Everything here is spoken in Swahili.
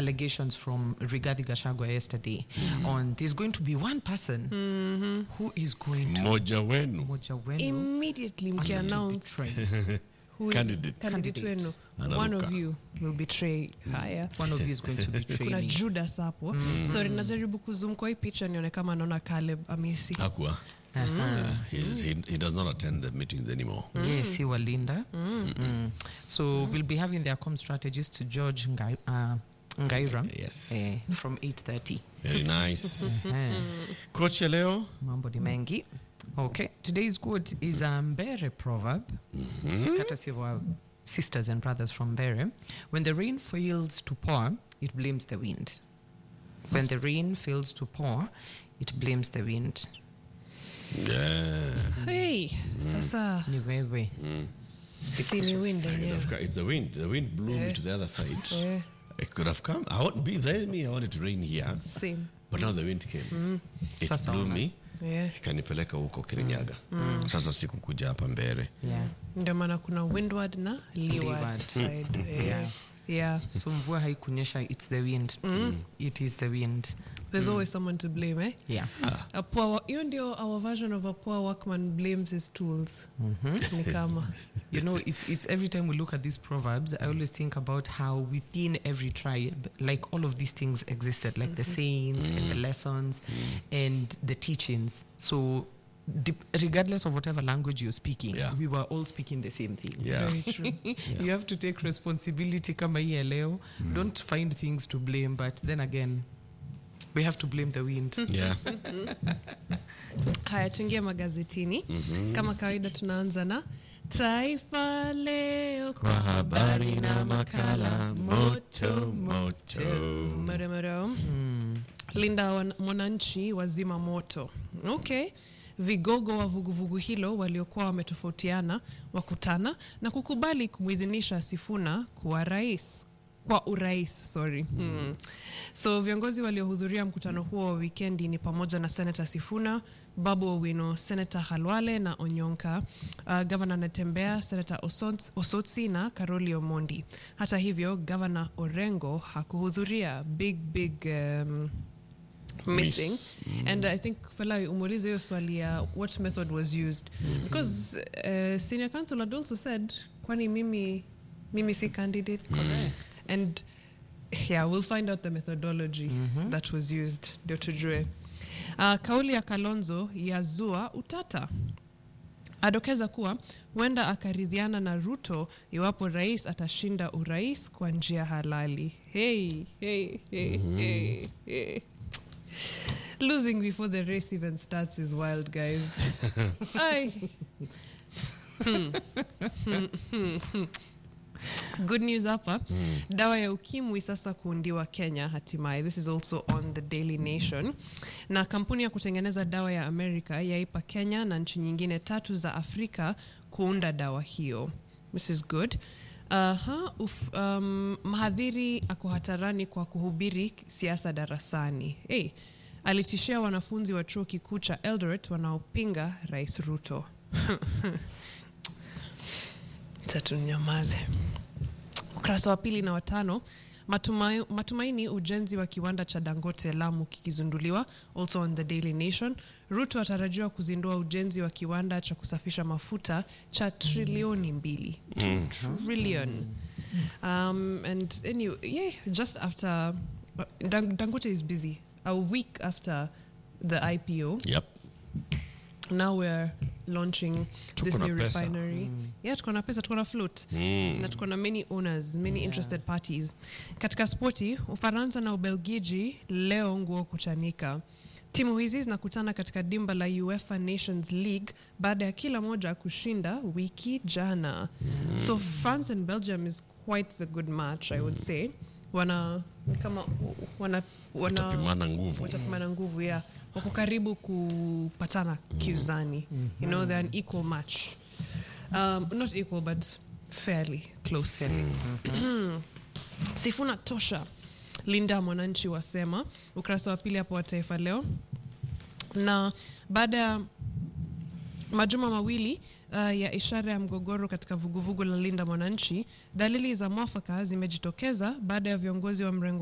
allegations from Rigathi Gachagua yesterday on there's going to be one person who is going to mmoja wenu moja wenu immediately mkiannounce betray. who is Candidate. candidate Candidate. wenu Anaruka. one of you will betray haya one of you is going to betray kuna me. judas hapo sorry najaribu kuzum kwa hii picha nione kama naona caleb amisi hakuwa Uh, he's, he, he does not attend the meetings anymore Yes, he Walinda. Mm. So we'll be having their com strategies to George Ngai, uh, Ngaira Yes. eh, from 8.30. very nice Eh, coach ya leo Mambo ni mengi. Okay, today's quote is a Mbere proverb. It's courtesy of our sisters and brothers from Mbere. When the rain fails to pour, it blames the wind. When the rain fails to pour, it blames the wind. yeah. hey sasa Ni wewe. si ni wind Kind yenyewe of ca- it's the wind the wind blew me to the other side Yeah. it could have come I want be there me I wanted to rain here same but now the wind came it Sasa blew ona. me yeah. ikanipeleka huko kirinyaga sasa sikukuja hapa mbele Yeah. ndio maana kuna windward na leeward Leeward. side yeah. Yeah. yeah So mvua haikunyesha, it's the wind. It is the wind. there's always someone to blame eh Yeah. a poor wo- hiyo ndio our version of a poor workman blames his tools ni kama You know, it's it's every time we look at these proverbs, I always think about how within every tribe, like all of these things existed, like the sayings and the lessons and the teachings. So, dep- regardless of whatever language you're speaking, Yeah. we were all speaking the same thing. yeah very true You have to take responsibility kama hii ya leo. Don't find things to blame, but then again, we have to blame the wind. yeah haya tuingie magazetini kama kawaida tunaanza na taifa leo kwa habari na makala moto moto Murumuru. linda wan- mwananchi wazima moto okay vigogo wa vuguvugu hilo waliokuwa wametofautiana wakutana na kukubali kumwidhinisha sifuna kuwa rais kwa urais sorry mm. so viongozi waliohudhuria mkutano huo wa wikendi ni pamoja na senata sifuna babu owino senata halwale na onyonka uh, gavana natembea senata Osot- osotsi na karoli omondi hata hivyo gavana orengo hakuhudhuria big big um, missing and i think falai umuulize hiyo swali ya what method was used because uh, senior council had also said kwani mimi mimi si candidate correct and yeah we'll find out the methodology that was used ndio tujue uh, kauli ya kalonzo yazua utata adokeza kuwa huenda akaridhiana na ruto iwapo rais atashinda urais kwa njia halali hey, hey, hey, hey, hey. losing before the race even starts is wild guys Ay. good news hapa dawa ya ukimwi sasa kuundiwa kenya hatimaye this is also on the daily nation na kampuni ya kutengeneza dawa ya america yaipa kenya na nchi nyingine tatu za afrika kuunda dawa hiyo this is good Aha, uf, um, mhadhiri ako hatarani kwa kuhubiri siasa darasani hey, alitishia wanafunzi wa chuo kikuu cha eldoret wanaopinga rais ruto tatunyamaze ukurasa wa pili na watano matumai, matumaini ujenzi wa kiwanda cha dangote lamu kikizunduliwa also on the daily nation ruto atarajiwa kuzindua ujenzi wa kiwanda cha kusafisha mafuta cha trilioni mbili Two trillion um, and anyway, yeah, just after uh, Dang- dangote is busy a week after the ipo yep now we're launching this na new pesa. refinery yeah tuko na pesa tuko na float na tuko na many owners many interested parties katika spoti ufaransa na ubelgiji leo nguo kuchanika timu hizi zinakutana katika dimba la uefa nations league baada ya kila moja kushinda wiki jana so france and belgium is quite the good match i would say wana ni kama wana, wana Watapimana nguvu. watapimana nguvu ya wako karibu kupatana kiuzani you know they're an equal match um, not equal but fairly close sifuna tosha linda mwananchi wasema ukurasa wa pili hapo wa taifa leo na baada ya majuma mawili uh, ya ishara ya mgogoro katika vuguvugu la linda mwananchi dalili za mwafaka zimejitokeza baada ya viongozi wa mrengo